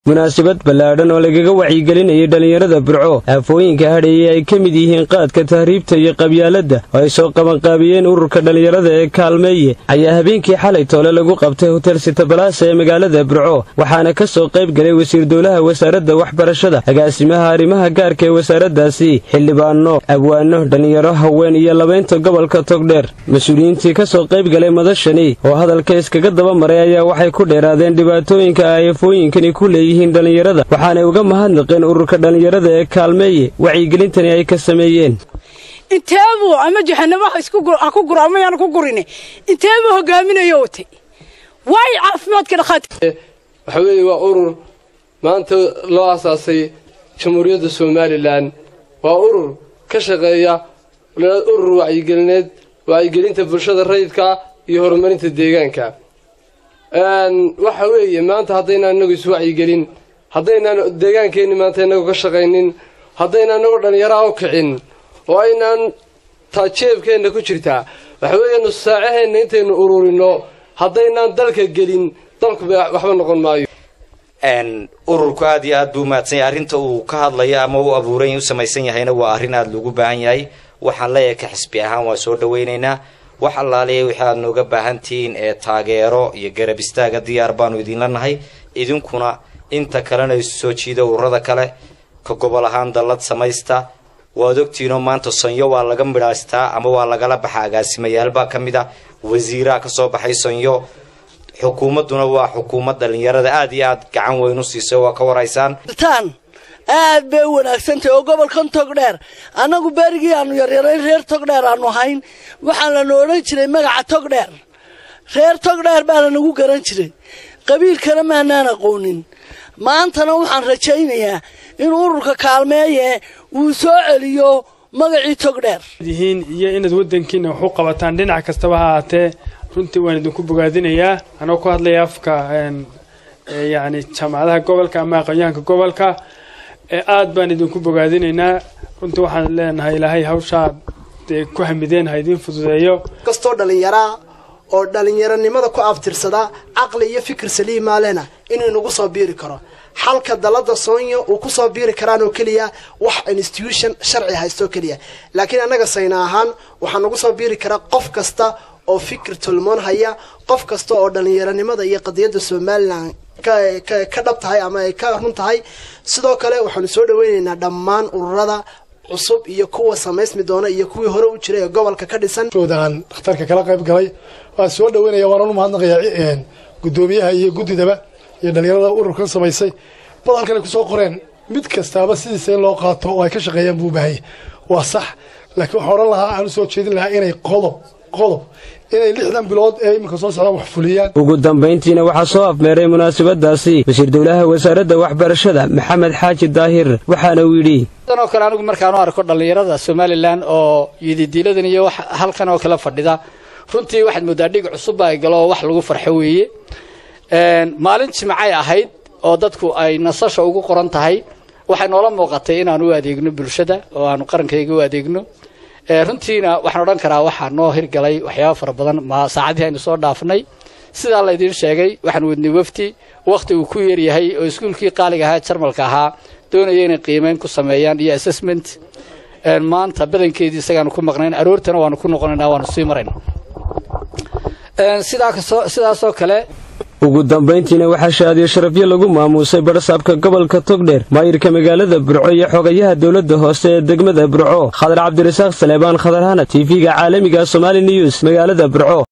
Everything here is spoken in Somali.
munaasabad ballaadhan oo lagaga wacyigelinayay dhallinyarada burco aafooyinka hadheeye ay ka mid yihiin qaadka tahriibta iyo qabyaaladda oo ay soo qabanqaabiyeen ururka dhallinyarada ee kaalmeeye ayaa habeenkii xalay toole lagu qabtay hotel sitabalaasa ee magaalada burco waxaana ka soo qayb galay wasiir dowlaha wasaaradda waxbarashada agaasimaha arrimaha gaarka ee wasaaraddaasi xildhibaano abwaano dhallinyaro haween iyo labaynta gobolka togdheer mas-uuliyiintii ka soo qayb galay madashani oo hadalka iskaga daba maray ayaa waxay ku dheeraadeen dhibaatooyinka ay afooyinkani ku leeyihiin dhallinyarada waxaanay uga mahadnaqeen ururka dhallinyarada ee kaalmeeye wacyigelintani ay ka sameeyeen inteebuu ama jahanamo ha ku guro ama yaana ku gurine inteebuu hogaaminayo watay waay caafimaadka dhakhaati waxa weeye waa urur maanta loo asaasay jamhuuriyadda somalilan waa urur ka shaqeeya urur wacyigelineed wacyigelinta bulshada rayidka iyo horumarinta deegaanka waxa weeye maanta haddaynaan inagu iswacyigelin haddaynaan deegaankeenni maanta inagu ka shaqaynin haddaynaan inagu dhallinyaraha u kicin oo aynaan taa jeebkeenna ku jirtaa waxa weeye nussaacaheena intaynu ururinno haddaynaan dalka gelin dalku waxba noqon maayo ururku aad iyo aad buu mahadsan yahay arrinta uu ka hadlayo ama u abuuran u samaysan yahayna waa arrin aada loogu baahan yahay waxaan leeyahay ka xisbi ahaan waa soo dhawaynaynaa wax allaaliya wixii aad nooga baahantihiin ee taageero iyo garab istaaga diyaar baanu idinla nahay idinkuna inta kalena isu soo jiida ururada kale ka gobol ahaan dallad samaysta waad ogtiinoo maanta sonyo waa laga midhaystaa ama waa lagala baxa agaasimayaalbaa ka mid a wasiiraha kasoo baxay sonyo xukuumadduna waa xukuumad dhallinyarada aada iyo aad gacan weyn u siisay waa ka waraysaan aad bay u wanaagsantahay oo gobolkan togdheer annagu berigii aanu yaryarayn reer togdheer aanu ahayn waxaa lana odhan jiray magaca togdheer reer togdheer baa lanagu garan jiray qabiilkana maanaan aqoonin maantana waxaan rajaynayaa in ururka kaalmeeye uu soo celiyo magacii togdheer yihiin iyo inaad waddankiina wax u qabataan dhinac kastaba ha ahaatee runtii waan idinku bogaadinayaa anoo ku hadlaya afka yacni jaamacadaha gobolka ama aqoonyahanka gobolka aad baan idinku bogaadinaynaa runtii waxaan leenahay ilaahay hawshaa dee ku hamideen ha idiin fududeeyo kastoo dhallinyaraa oo dhallinyaronimada ku aftirsada caqli iyo fikir saliimaalena inuu nagu soo biiri karo xalka dalada soonyo uu kusoo biiri karaan oo keliya wax institution sharci haystoo keliya laakiin annaga sayna ahaan waxaa nagu soo biiri karaa qof kasta oo fikir tolmoon haya qof kasta oo dhallinyaronimada iyo qadiyadda somalilan ka dhab tahay ama ay ka run tahay sidoo kale waxaanu soo dhaweynaynaa dhammaan ururada cusub iyo kuwa samaysmi doona iyo kuwii hore u jiray ee gobolka ka dhisan aan dhakhtarka kala qayb galay waan soo dhaweynaya waananu mahadnaqayaa guddoomiyaha iyo guddidaba iyo dhallinyarada ururkan samaysay bad halkanay kusoo qoreen mid kastaaba sidiisa in loo qaato oo ay ka shaqeeyaan buu baahaya waa sax laakiin waxaan odhan lahaa aan u soo jeedin lahaa inay qodob qodob inay lixdan bilood ee iminka soo socdaan wax fuliyaan ugu dambayntiina waxaa soo afmeeray munaasabadaasi wasiir dowlaha wasaaradda waxbarashada maxamed xaaji daahir waxaana uu yidhi oo kale anigu markaan u arko dhallinyarada somalilan oo yididiiladan iyo wax halkan oo kale fadhida runtii waxaad moodaa dhig cusubba ay galo oo wax lagu farxo weeye maalin jimcay ahayd oo dadku ay nasasha ugu qoran tahay waxay noola muuqatay inaan u adeegno bulshada oo aanu qarankayga u adeegno runtiina waxaan odhan karaa waxaa noo hirgalay waxyaaba fara badan ma saacadihii aynu soo dhaafnay sidaa laydiin sheegay waxaan wadnay wafti wakhti uu ku yaryahay oo iskuulkii qaaliga ahaa jarmalka ahaa doonaya inay qiimeyn ku sameeyaan iyo assessment maanta badankeedii isagaanu ku maqnayn aroortana waanu ku noqonaynaa waanu sii marayna sidaasoo kale ugu dambayntiina waxaa shaadiyo sharafyo lagu maamuusay badhasaabka gobolka togdheer maayirka magaalada burco iyo xogayaha dowladda hoose ee degmada burco khadar cabdirasaaq saleebaan khadar hana tv-ga caalamiga somaali news magaalada burco